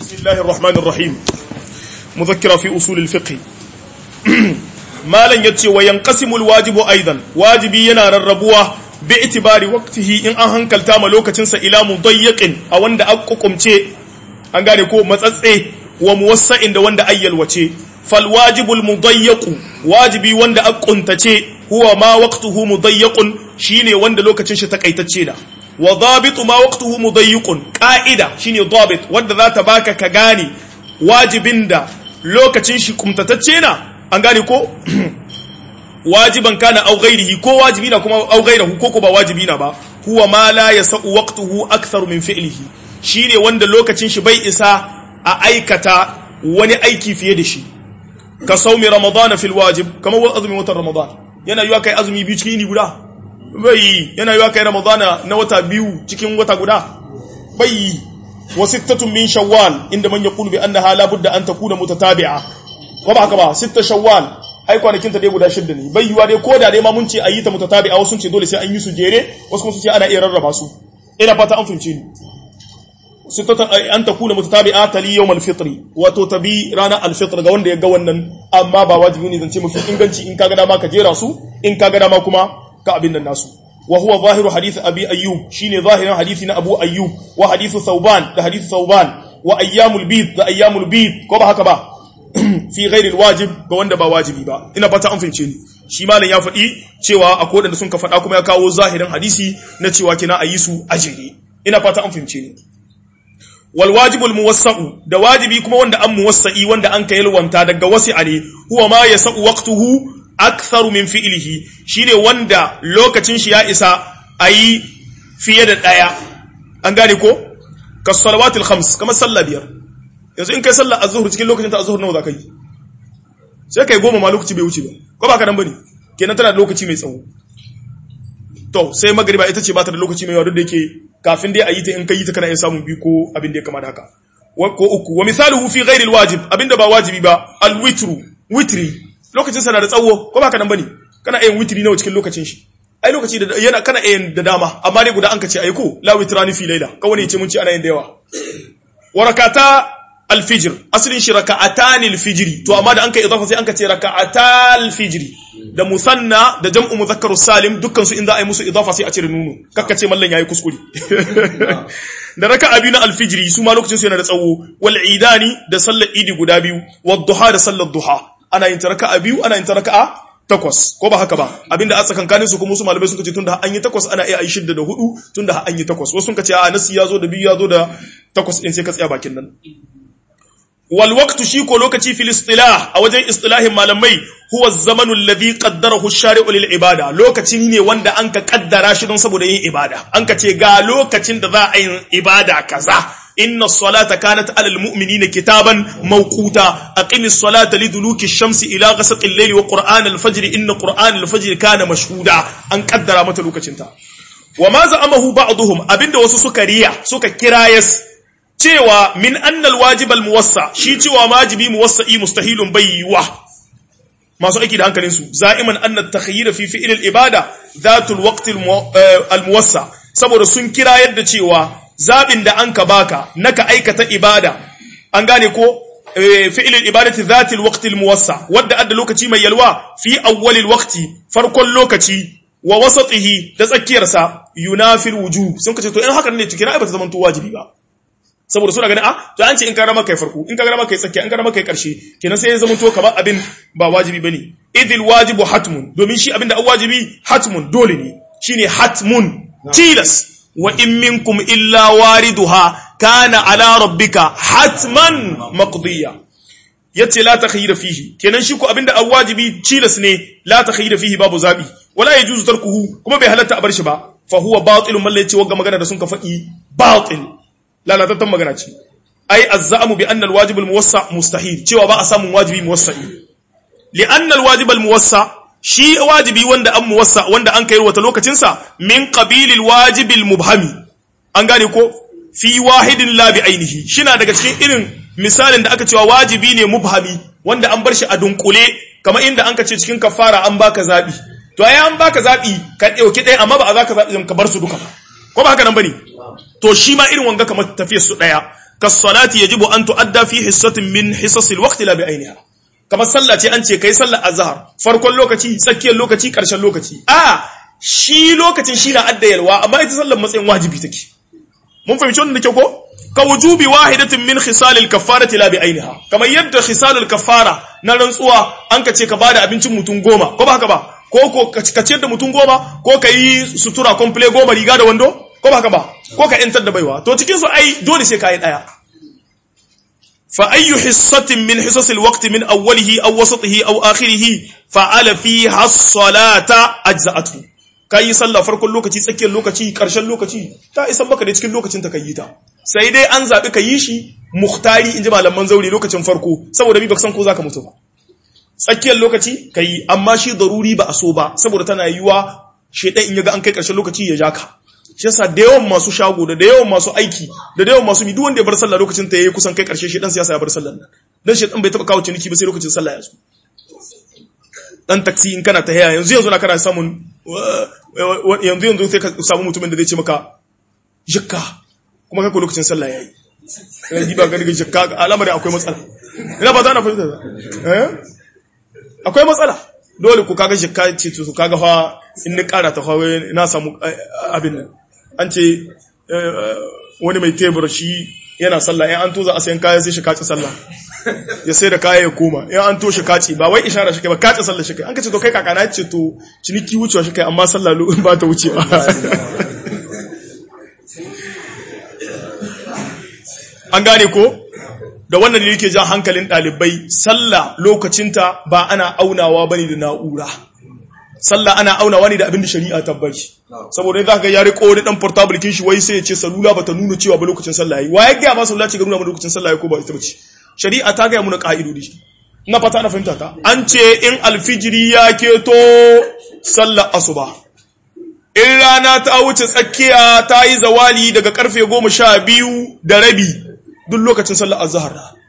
بسم الله الرحمن الرحيم مذكرة في أصول الفقه ما لن يتي وينقسم الواجب أيضا واجبي ينار الربوة باعتبار وقته إن أهن كالتام لوكة إلى مضيق أو أند أقكم تي أنغاني كو متسسي وموسع إند وند أيل وتي فالواجب المضيق واجبي وند أقنت تي هو ما وقته مضيق شيني وند لوكة شتكيتتشي wa dhabitu ma waqtuhu mudayyiqun qa'ida shine dhabit wanda za ta baka ka gane wajibin da lokacin shi kumtatacce na an gane ko wajiban kana au ghairihi ko wajibi na kuma au ghairihi ko ko ba wajibi na ba huwa ma la yasau waqtuhu akthar min fi'lihi shine wanda lokacin shi bai isa a aikata wani aiki fiye da shi ka saumi ramadan fil wajib kamar wa azumi watan ramadan yana yiwa kai azumi biyu cikin ni guda bai yana yiwa kai ramadana na wata biyu cikin wata guda bai wa sittatun min shawwal inda man yaqulu bi annaha la budda an takuna mutatabi'a ko ba haka ba sitta shawwal ai kwanakin ta dai guda shidda ne bai yiwa dai koda dai ma mun ce ayi ta mutatabi'a wasu ce dole sai an yi su jere wasu kuma su ce ana iya rarraba su ina fata an fahimce ni sittatan an takuna mutatabi'a tali yawm al-fitr wato tabi rana al-fitr ga wanda ya ga wannan amma ba wajibi ne zance mafi inganci in kaga dama ka jera su in kaga dama kuma ka abin nan nasu wa huwa zahiru hadith abi ayyub shine zahirin hadisi na abu ayyub wa hadithu thawban da hadithu thawban wa ayyamul bid da ayyamul bid ko ba haka ba fi ghairi alwajib ga wanda ba wajibi ba ina fata an fince ni shi malam ya faɗi cewa akwai wanda sun ka faɗa kuma ya kawo zahirin hadisi na cewa kina ayi su ajiri ina fata an fince ni wal wajibul muwassa'u da wajibi kuma wanda an muwassa'i wanda an ka yalwanta daga wasi'a ne huwa ma yasa'u waqtuhu aktharu min fi'lihi shine wanda lokacin shi ya isa ayi fiye da daya an gane ko ka salawatul khams kamar sallah biyar yanzu in kai sallah azhur cikin lokacin ta azhur nawa za ka yi sai kai goma ma lokaci bai wuce ba ko ba ka dan bane kenan tana da lokaci mai tsawo to sai magriba ita ce ba ta da lokaci mai yawa duk da yake kafin dai ayi ta in kai ta kana iya samun bi ko abin da ya kama da haka ko uku wa misaluhu fi ghairi alwajib abinda ba wajibi ba alwitru witri lokacin sa na da tsawo ko ba ka nan bane kana yin witri nawa cikin lokacin shi ai lokaci da yana kana yin da dama amma dai guda an ka ce ai ko la witrani fi laila kawai ne ce mun ci ana yin da yawa warakata alfijr asalin shi raka'atan alfijri to amma da an kai idafa sai an ka ce raka'ata alfijri da musanna da jam'u mudhakkaru salim dukkan su in za a yi musu idafa sai a cire nunu kakka ce mallan yayi kuskure da raka'a biyu na alfijri su ma lokacin su yana da tsawo wal idani da sallar idi guda biyu wad duha da sallar duha ana yin raka'a biyu ana yin raka'a takwas ko ba haka ba abinda a tsakankanin su kuma wasu malamai sun kace tunda an yi takwas ana iya yi shidda da hudu tunda an yi takwas wasu sun kace a nasi ya zo da biyu ya zo da takwas din sai ka tsaya bakin nan wal waqtu shi ko lokaci fil istilah a wajen istilahin malamai huwa zamanu alladhi qaddarahu ash-shari'u lil ibada lokaci ne wanda an ka kaddara shi don saboda yin ibada an ka ce ga lokacin da za a yi ibada kaza inna as-salata kanat 'ala al-mu'minina kitaban mawquta aqimis salata liduluki ash-shamsi ila ghasaqi al-layli wa qur'an al-fajr inna qur'an al-fajr kana mashhuda an kaddara mata lokacin ta wa ma za'amahu ba'dhum abinda wasu suka riya suka kirayas cewa min annal wajibal muwassa shi cewa wajibi muwassa'i mustahilun bayyuwa masu aiki da hankalin su za'iman anna takhayyira fi fi'l al-ibada dhatul waqt al-muwassa saboda sun kira yadda cewa zabin da anka baka naka aikata ibada an gane ko fi'l al-ibadati dhatul waqt al-muwassa wadda adda lokaci mai yalwa fi awwal al-waqti farkon lokaci wa wasatihi da tsakiyarsa yunafil wujub sun kace to in haka ne cikin ai ba ta zama to wajibi ba saboda suna ganin a to an ce in ka rama kai farko in ka rama kai tsakiya in ka rama kai karshe kenan sai ya zama to kamar abin ba wajibi bane idil wajibu hatmun domin shi abin da wajibi hatmun dole ne shine hatmun tilas wa in minkum illa wariduha kana ala rabbika hatman maqdiya yace la takhayyira fihi kenan shi ko abinda wajibi tilas ne la takhayyira fihi babu zabi wala yajuzu tarkuhu kuma bai halatta a bar shi ba fa huwa batilun mallaci wagga magana da sun ka faɗi batil lalatattan magana ce ai azzamu bi anna alwajib almuwassa mustahil cewa ba a samun wajibi muwassa'i li anna alwajib almuwassa shi wajibi wanda an muwassa wanda an kai wata lokacin sa min qabilil wajib almubhami an gane ko fi wahidin la bi ainihi shina daga cikin irin misalin da aka cewa wajibi ne mubhami wanda an bar shi a dunkule kamar inda an ka ce cikin kafara an baka zabi to ai an baka zabi ka dauki ɗaya amma ba a zaka zabi ka bar su duka ko ba haka nan bane to shi ma irin wanga kamar tafiyar su daya kas-salati yajibu an tu'adda fi hissatin min hisasil waqti la bi ainiha kamar sallah ce an ce kai sallar azhar farkon lokaci tsakiyar lokaci karshen lokaci a shi lokacin shi na addayalwa amma ita sallar matsayin wajibi take mun fahimci wannan da kyau ko ka wujubi wahidatin min khisalil kaffarati la bi ainiha kamar yadda khisalul kaffara na rantsuwa an ka ce ka bada abincin mutum goma ko ba haka ba ko ko ka ciyar da mutum goma ko ka yi sutura komple goma riga da wando ko ba haka ba ko ka yantar da baiwa to cikin su ai dole sai ka yi daya fa ayyu hissatin min hisasil waqti min awwalihi aw wasatihi aw akhirih fa'ala fiha as-salata ajza'atu kai sallah farkon lokaci tsakiyar lokaci karshen lokaci ta isan maka da cikin lokacin ta kai ta sai dai an zabi ka yi shi muhtari inji malaman zauri lokacin farko saboda bi baka san ko zaka mutu ba tsakiyar lokaci kai amma shi daruri ba a so ba saboda tana yiwa shedan in yaga an kai karshen lokaci ya jaka shi yasa da yawan masu shago da da yawan masu aiki da da yawan masu mi duk wanda ya bar sallah lokacin ta yayi kusan kai karshe shedan siyasa ya bar sallah nan dan shedan bai taba kawo ciniki ba sai lokacin sallah ya zo dan taksi in kana ta haya yanzu yanzu na kana samun yanzu yanzu sai ka samu mutumin da zai ce maka jikka kuma kai ko lokacin sallah yayi kai diba ga daga jikka alamar akwai matsala ina ba za na fahimta eh akwai matsala dole ku kaga jikka ce to kaga fa in ni kara ta fa na samu abin nan an ce wani mai tebur shi yana sallah in an toza a sayan kaya sai shi kaci sallah ya sai da kaya ya koma in an to shi kaci ba wai ishara shi kai ba kaci sallah shi kai an ka ce to kai kakana ce to ciniki wucewa shi kai amma sallah ba ta wuce ba an gane ko da wannan ne yake jan hankalin ɗalibai sallah lokacinta ba ana aunawa bane da na'ura sallah ana aunawa ne da abin da shari'a tabbaci saboda za ka ga ya riko wani dan portable kin shi wai sai ya ce salula bata nuna cewa ba lokacin sallah yayi waye ga ba sallah ce ga nuna ba lokacin sallah yayi ko ba ita bace shari'a ta ga mu na ka'idodi ina fata ana fahimta ta an ce in alfijiri ya keto sallar asuba in rana ta wuce tsakiya ta yi zawali daga karfe goma sha biyu da rabi duk lokacin sallar azhar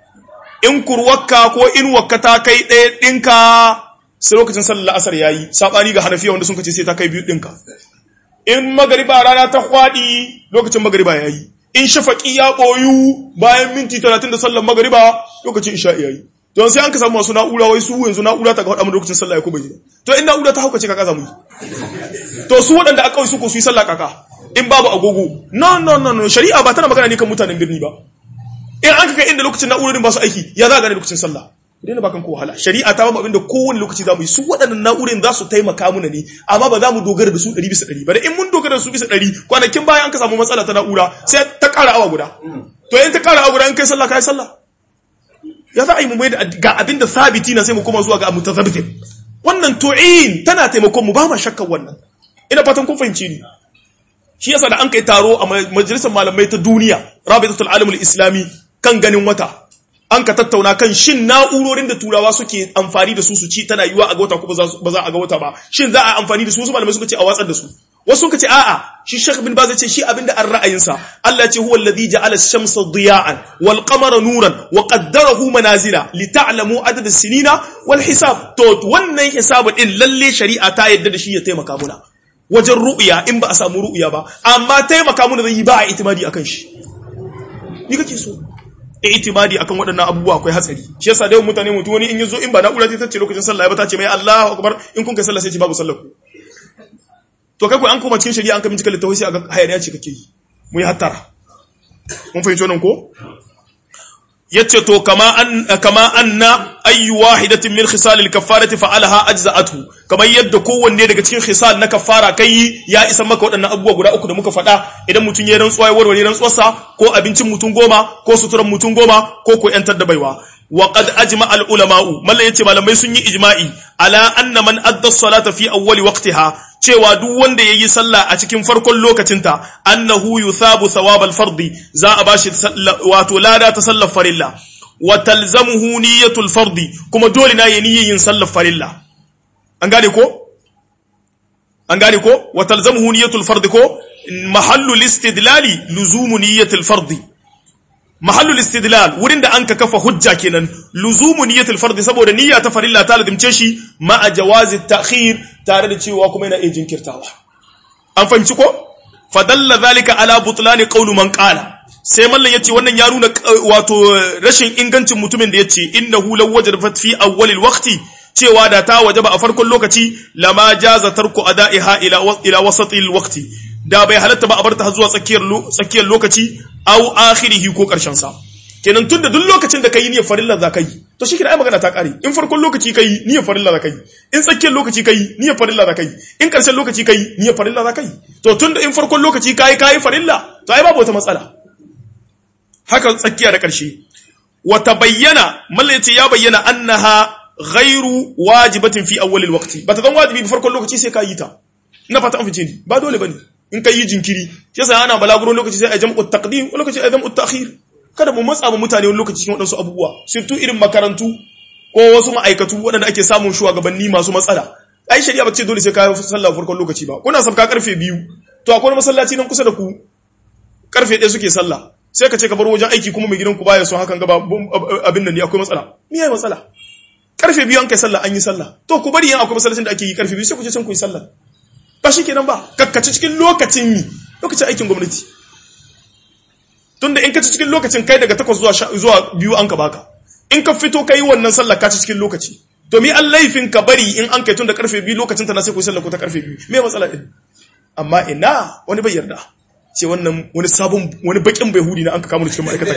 in kurwakka ko in wakka ta kai ɗaya ɗinka sai lokacin sallar asar yayi sabani ga hanafiya wanda sun kace sai ta kai biyu ɗinka in magariba rana ta kwadi lokacin magariba yayi in shafaqi ya boyu bayan minti 30 da sallar magariba lokacin isha yayi don sai an ka samu masu na'ura wai su yanzu na'ura ta ga hada mu lokacin sallah ya ko bai to in na'ura ta haukace kaka zamu to su waɗanda aka su ko su yi sallah kaka in babu agogo no no no no shari'a ba tana magana ne kan mutanen birni ba in an kai inda lokacin na'urorin ba su aiki ya za gane lokacin sallah idan ba kan ko wahala shari'a ta ba mu abinda kowane lokaci za mu yi su waɗannan na'urorin za su taimaka muna ne amma ba za mu dogara da su ɗari bisa ɗari ba da in mun dogara da su bisa ɗari kwanakin bayan an ka samu matsala ta na'ura sai ta ƙara awa guda to in ta ƙara awa guda in kai sallah kai sallah ya za a yi mu mai da ga abinda sabiti na sai mu koma zuwa ga mutazabbitin wannan tu'in tana taimakon mu ba ma shakkan wannan ina fatan kun fahimci ni shi yasa da an kai taro a majalisar malamai ta duniya rabitatul alamul islami kan ganin wata an ka tattauna kan shin na'urorin da turawa suke amfani da su su ci tana yiwa a ga wata ko ba za a ga wata ba shin za a amfani da su wasu malamai suka ce a watsar da su wasu suka ce a'a shi Sheikh bin Baz ce shi abinda an ra'ayinsa Allah ce huwa alladhi ja'ala ash-shamsa diya'an wal qamara nuran wa qaddarahu manazila li ta'lamu adad as-sinina wal hisab to wannan hisabu din lalle shari'a ta yadda da shi ya taimaka muna wajen ru'ya in ba a samu ru'ya ba amma taimaka muna zai yi ba a itimadi akan shi ni kake so itimadi akan waɗannan abubuwa akwai hatsari shi yasa da mutane mutu wani in yazo in ba na'ura ta tace lokacin sallah ba ta ce mai Allahu akbar in kun kai sallah sai ce babu sallah ku to kai ko an koma cikin shari'a an ka bincika littafai sai aga hayaniya ce kake yi mu yi hattara mun fahimci wannan ko yace to kama an kama anna ayu wahidatin min khisal al-kaffarati fa'alaha ajza'atu kamar yadda kowanne daga cikin khisal na kaffara kai ya isa maka waɗannan abubuwa guda uku da muka faɗa idan mutum ya rantsuwa ya warware rantsuwarsa ko abincin mutum goma ko suturan mutum goma ko ko yantar da baiwa wa qad ajma al ulama'u mallan yace malamai sun yi ijma'i ala anna man adda as-salata fi awwali waqtiha cewa duk wanda yayi sallah a cikin farkon lokacinta annahu yuthabu thawab al-fardi za a bashi wato lada ta sallar farilla wa talzamuhu niyyatul fardi kuma dole na yayi yin sallar farilla an gane ko an gane ko wa talzamuhu niyyatul fardi ko mahallu listidlali luzumu niyyatul fardi mahallul istidlal wurin da an ka kafa hujja kenan luzumu niyyatul fardi saboda niyya ta farilla ta lazimce shi ma a jawazi ta'khir tare da cewa kuma yana iya jinkirtawa an fahimci ko fadalla zalika ala butlani qawlu man qala sai mallan yace wannan ya nuna wato rashin ingancin mutumin da yace innahu law wajabat fi awwalil waqti cewa da ta wajaba a farkon lokaci lama jaza tarku ada'iha ila ila wasatil waqti da bai halatta ba a barta zuwa tsakiyar tsakiyar lokaci au akhirihi ko karshen sa kenan tunda duk lokacin da kai niyyar farilla za ka yi to shi ai magana ta kare in farkon lokaci kai niyyar farilla za ka yi in tsakiyar lokaci kai niyyar farilla za ka yi in karshen lokaci kai niyyar farilla za ka yi to tunda in farkon lokaci kai kai farilla to ai babu wata matsala haka tsakiya da karshe wa tabayyana malla yace ya bayyana annaha ghairu wajibatin fi awwal alwaqti bata zan wajibi farkon lokaci sai ka yi ta ina fata an fice ni ba dole bane in kai yi jinkiri yasa ana balaguro lokaci sai a jam'u taqdim lokaci a jam'u ta'khir kada mu matsa mutane wani lokaci cikin waɗansu abubuwa sirtu irin makarantu ko wasu ma'aikatu waɗanda ake samun shugabanni masu matsala ai shari'a ba ce dole sai ka sallah farkon lokaci ba kuna sabka karfe biyu to akwai masallaci nan kusa da ku karfe ɗaya suke sallah sai ka ce ka bar wajen aiki kuma mai gidan ku baya son hakan gaba abin nan ne akwai matsala me yayi matsala karfe biyu an kai sallah an yi sallah to ku bari yan akwai masallacin da ake yi karfe biyu sai ku je can ku yi sallah ba shi kenan ba kakkace cikin lokacin mi lokacin aikin gwamnati tunda in ka ci cikin lokacin kai daga takwas zuwa zuwa biyu an ka baka in ka fito kai wannan sallah ka ci cikin lokaci to mi an laifin ka bari in an kai tun da karfe biyu lokacin ta na sai ku sallah ko ta karfe biyu me matsala din amma ina wani bai yarda ce wannan wani sabon wani bakin bai hudi na an ka kama cikin ma'aikata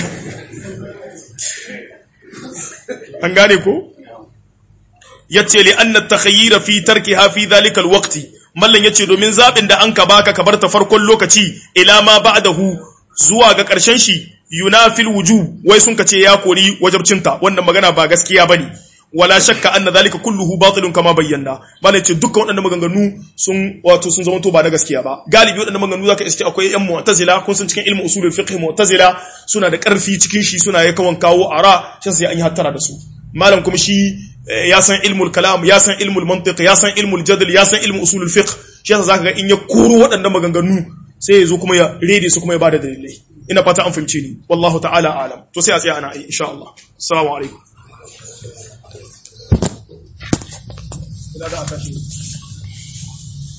an gane ko yace li anna takhayyira fi tarkiha fi dhalika alwaqti mallan yace domin zabin da an ka baka ka bar ta farkon lokaci ila ma ba'dahu zuwa ga ƙarshen shi yunafil wujub wai sun kace ya kori wajabcinta wannan magana ba gaskiya bane wala shakka anna zalika kulluhu batilun kama bayyana bane ce dukkan waɗannan maganganu sun wato sun zama to ba na gaskiya ba galibi waɗannan maganganu zaka iske akwai yan mu'tazila kun san cikin ilmu usulul fiqh mu'tazila suna da ƙarfi cikin shi suna ya kawan kawo ara shan sai an yi hattara da su malam kuma shi ya san ilmul kalam ya san ilmul mantiq ya san ilmul jadal ya san ilmu usulul fiqh shi yasa zaka ga in ya koro waɗannan maganganu sai ya zo kuma ya rede su kuma ya bada dalilai ina fata an fahimce ni wallahu ta'ala alam to sai a tsaya ana yi insha Allah assalamu alaikum ina da aka shi